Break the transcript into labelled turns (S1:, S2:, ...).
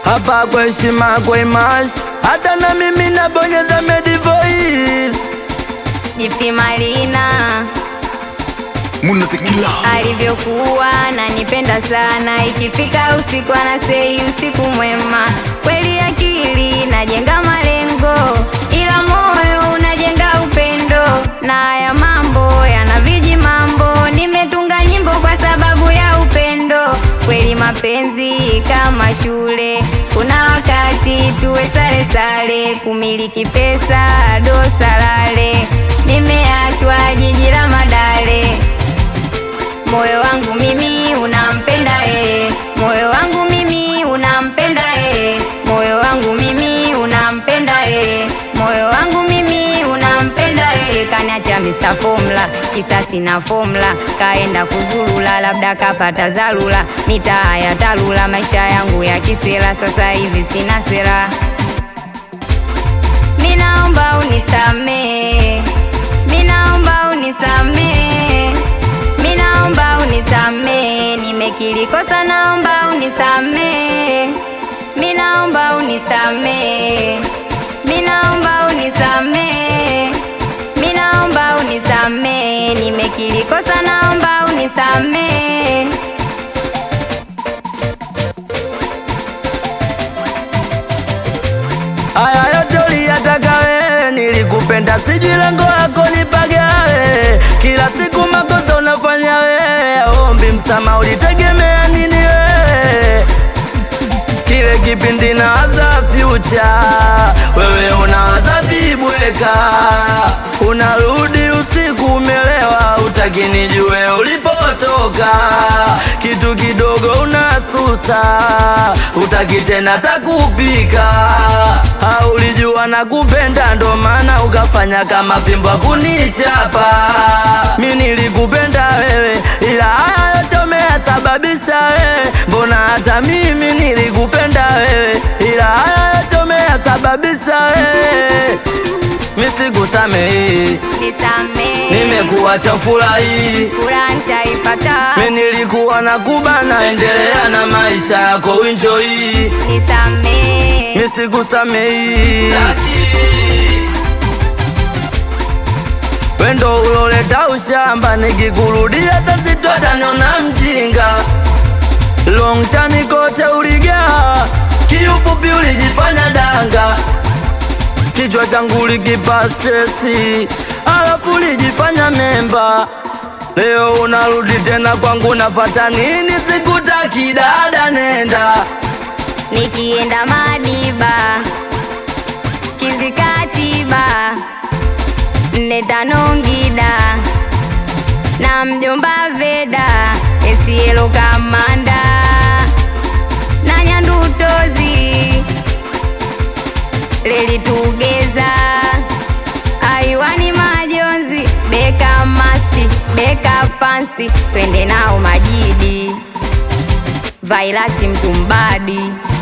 S1: hapa kwa heshima kwa imash, hata na mimi nabonyeza Medi Voice.
S2: Jifti Malina
S3: Munazikila
S2: alivyokuwa ananipenda sana, ikifika usiku anasei usiku mwema. Kweli akili najenga malengo, ila moyo unajenga upendo, na haya mambo yana viji mambo. Nimetunga nyimbo kwa sababu ya upendo. Kweli mapenzi kama shule, kuna wakati tuwe sare sare, kumiliki pesa dosalale. Nimeachwa jiji la Madale. Moyo wangu mimi unampenda yeye, moyo wangu mimi unampenda yeye, moyo wangu mimi unampenda yeye, moyo wangu mimi unampenda yeye. Kaniacha Mr. Formula, kisasi na formula, kaenda kuzulula, labda kapata zalula, mitaa ya talula, maisha yangu ya kisela, sasa hivi sina sera. Minaomba unisamee, minaomba unisamee, minaomba unisamee, nimekiri kosa, naomba unisamee, minaomba unisamee, minaomba unisamee, minaomba unisamee, nimekiri kosa, naomba unisamee.
S1: Haya yote uliyataka wewe, nilikupenda, sijui lengo lako nipagawe. Kila siku makosa unafanya wewe, ombi msama, ulitegemea nini wewe? Kile kipindi nawaza future, wewe unawaza vibweka, unarudi usiku umelewa, utaki nijue ulipotoka, kitu kidogo unasusa, utaki tena takupika, haulijua na kupenda, ndo maana ukafanya kama fimbo kunichapa. Mi nilikupenda wewe, ila haya yote umeyasababisha wewe, mbona hata mimi nilikupenda wewe, ila haya yote umeyasababisha wewe, misikusamehi,
S2: Nisamee,
S1: nimekuacha furahi
S2: furaha nitaipata.
S1: Mi nilikuwa na kubana, endelea na maisha yako, enjoy.
S2: Nisamee,
S1: Mi sikusamehi, wendo uloleta ushamba, nikikurudia sasa totaniona mjinga. Long time kote uligaa, kiufupi ulijifanya danga, kichwa changu likipa stresi, alafu ulijifanya memba. Leo unarudi tena kwangu, nafata nini? Sikutaki dada, nenda
S2: nikienda Madiba, Kizikatiba, nne tano Ngida na mjomba Veda, Esielo Kamanda na Nyandutozi, Leli Tugeza, Aiwani Majonzi, Beka Masti, Beka Fansi, twende nao Majidi, Vailasi Mtumbadi